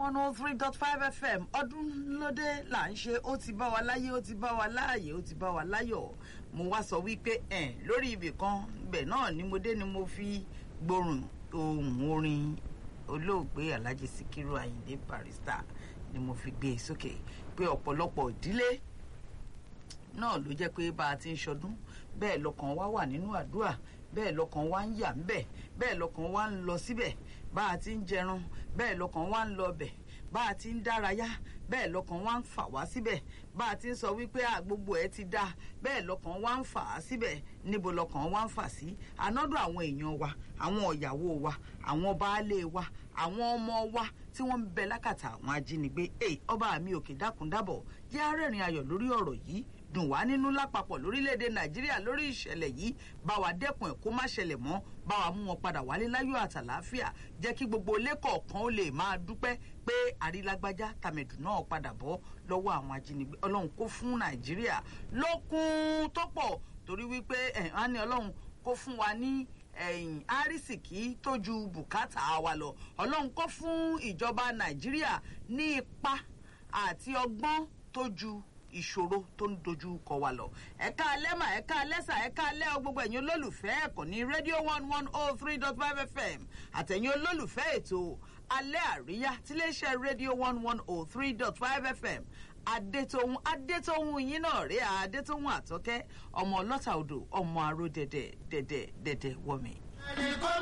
one oh three dot five fm ọdún lóde là ń ṣe ó ti bá wa láyé ó ti bá wa láàyè ó ti bá wa láyọ̀ mo wá sọ wípé ẹ̀ lórí ibì kan ibẹ̀ náà ni mo dé ni mo fi gbórùn ohun orin olóògbé alhaji sikiru ayinde barrister ni mo fi gbé e sókè pé ọ̀pọ̀lọpọ̀ ìdílé náà ló jẹ́ pé bá a ti ń ṣọdún bẹ́ẹ̀ lọ́kàn wa wà nínú àdúrà bẹ́ẹ̀ lọ́kàn wa ń yà ń bẹ̀ bẹ́ẹ̀ lọ́kàn wa ń lọ síbẹ̀ bá a ti ń jẹran bẹ́ẹ̀ lọ́kàn wa ń lọ bẹ̀ bá a ti ń dárayá bẹ́ẹ̀ lọ́kàn wa ń fà wá síbẹ̀ bá a ti ń sọ wípé àgbogbo ẹ ti dáa bẹ́ẹ̀ lọ́kàn wa ń fà á síbẹ̀ níbo lọ́kàn wa ń fà sí anọ́dọ̀ àwọn èèyàn wa àwọn ìyàwó wa àwọn baálé wa àwọn ọmọ wa tí wọ́n ń bẹ lákàtà àwọn ajínigbé ẹ ọba mi òkè dákúndábọ̀ jẹ́ arẹ́rìn ayọ̀ lórí ọ̀rọ̀ yìí dùn wá nínú lápapọ̀ lórílẹ̀‐èdè nàìjíríà lórí ìṣẹ̀lẹ̀ yìí bá wa dẹ́kun ẹ̀ kó má ṣẹlẹ̀ mọ́ bá wa mú wọn padà wálé láyọ̀ àtàláfíà jẹ́ kí gbogbo ilé kọ̀ọ̀kan ó lè máa dúpẹ́ pé àrílágbájá tàmẹ̀dù náà padà bọ́ lọ́wọ́ àwọn ajínigbé ọlọ́run kó fún nàìjíríà lókun tó pọ̀ torí wípé ẹ̀ á ní ọlọ́run kó fún wa ní ẹ̀yìn àrísìkí tó ju bùkátà wa lọ ọlọ́run kó fún ìjọba nàìjíríà ní ipa àti ọgbọ́n tó ju ìṣòro tó ń dojú kọ wa lọ. ẹ̀ka alẹ́mà ẹ̀ka alẹ́sà ẹ̀ka alẹ́ gbogbo ẹ̀yin olólùfẹ́ ẹ̀kọ́ ní rédíò one one oh three dot five fm àtẹ̀yin olólùfẹ́ ètò alẹ́ àríyá tiléeṣẹ́ rédíò one one oh three dot five fm adétòhun adétòhun yín náà rí adétòhun àtọ́kẹ́ ọmọ ọlọ́ta odò ọmọ aró dẹ̀dẹ̀ dẹ̀dẹ̀ dẹ̀dẹ̀ wọ̀mí. ẹnì kan